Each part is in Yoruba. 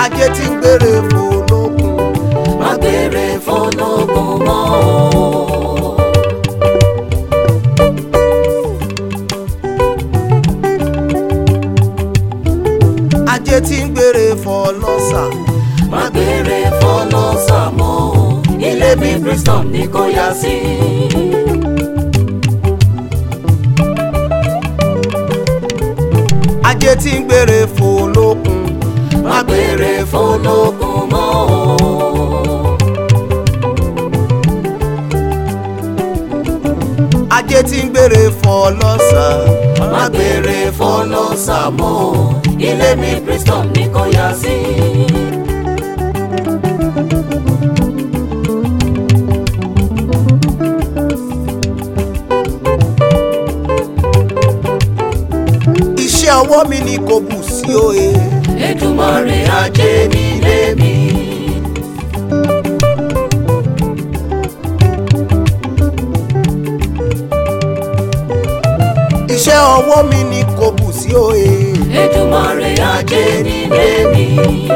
ajé tí ń gbére fòlókun má gbére fọlọ́gùn mọ́ o. ajé tí ń gbére fọlọ́sà má gbére fọlọ́sà mọ́ o. ilé mi Bristol ní kó yá sí. ajé tí ń gbére fòlókun má gbére fọlọ́gùn mọ́ o. ajé tí ń gbére fọlọ́sà má gbére fọlọ́sà mọ́ o. ilé mi Bristol ní kó yá sí. iṣẹ́ ọwọ́ mi ni kò bù sí òye Èdùmàrè ajé nílé mi. iṣẹ́ ọwọ́ mi ni kò bù sí òye Èdùmàrè ajé nílé mi.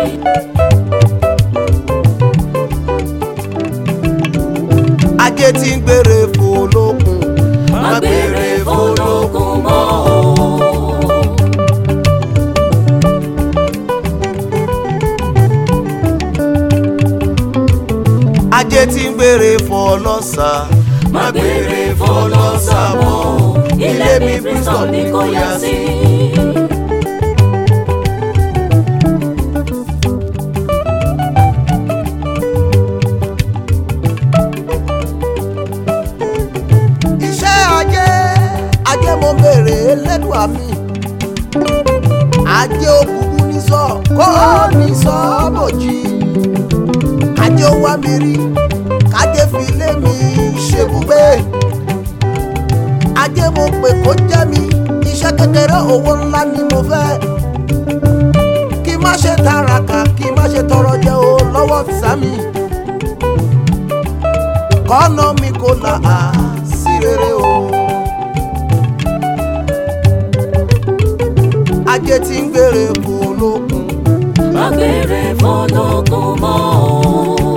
ajé tí ń gbére fòlókun má gbére fọlọ́gùn mọ́ o. ajé tí ń gbére fọlọ́sà má gbére fọlọ́sà mọ́ o. ilé mi Bristol ní kó yá sí. iṣẹ́ ajé ajé mo béèrè lẹ́dùá mi ajé òkùnkùn ní sọ kó ní sọ bòjì ajé ó wá mi rí kájé fi lé mi ṣebùgbé ajé mo pè kó jẹ́ mi iṣẹ́ kékeré owó ńlá ni mo fẹ́ kí má ṣe tàràkà kí má ṣe tọrọ jẹ o lọ́wọ́ sami kọ́nà mi kò là á sí rere o. ajé tí ń gbére kò lókun má gbére fọlọ́gùn mọ́ o.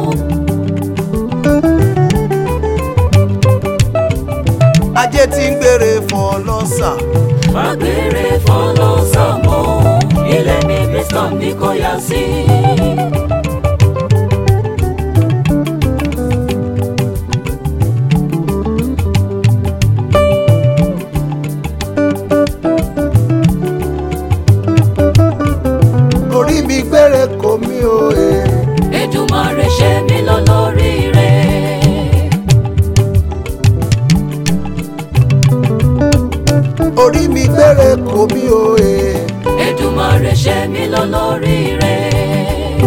ajé tí ń gbére fọ lọ́sà má gbére fọlọ́sà mọ́ o. ilé mi Bristol ní kó yá sí. orí mi gbére kò mí o e. Èdùmàrè ṣe mí lólórí rẹ̀. orí mi gbére kò mí o e. Èdùmàrè ṣe mí lólórí rẹ̀.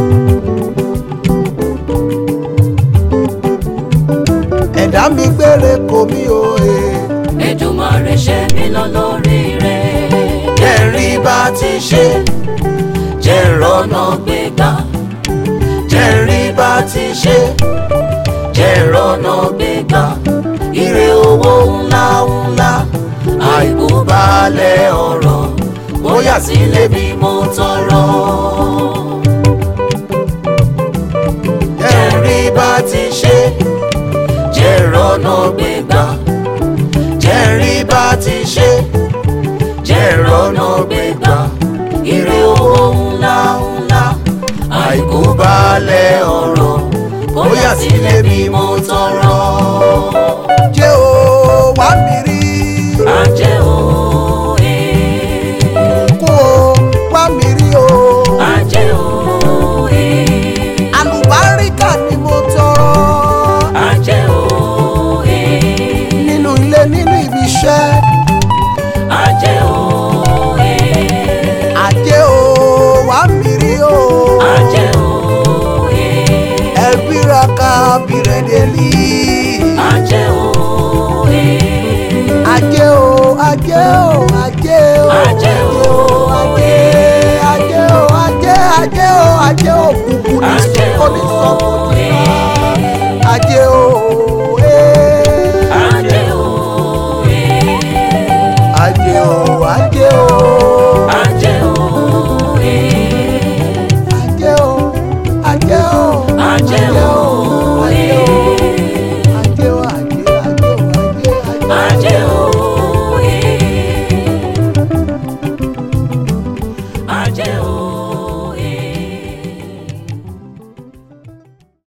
ẹ̀dá mi gbére kò mí o e. Èdùmàrè ṣe mí lólórí rẹ̀. kẹrí bá ti ṣe jẹ́ rọ́nà gbégbá. kẹrí bá ti ṣe jẹ́ rọ́nà gbégbá. ire owó ńlá ńlá àìkú balẹ̀ ọ̀rọ̀ bóyá sílé mi mo tọrọ. kẹrí bá ti ṣe jẹ́ rọ́nà gbégbá. kẹrí bá ti ṣe jẹ́ rọ́nà gbégbá. ire owó ńlá ńlá àìkú balẹ̀ ọ̀rọ̀ bóyá sílé mi mo tọrọ. jẹ́ o wá mi rí ajẹ́ òye. kó o wá mi rí o. ajẹ́ òye. àlùbáríkà ni mo tọrọ ajẹ́ òye. nínú ilé nínú ibi iṣẹ́ ajẹ́ òye. ajé o wá mi rí o ajẹ́ òye. ẹbí ra ká bìrẹ̀dẹ̀lì ajẹ́ òye. ajé o ajé o ajé o Ajé o. ajé ajé o ajé ajé o ajé o kúkú ní Ajé sọ́kọ́ ní o. sọ́kọ́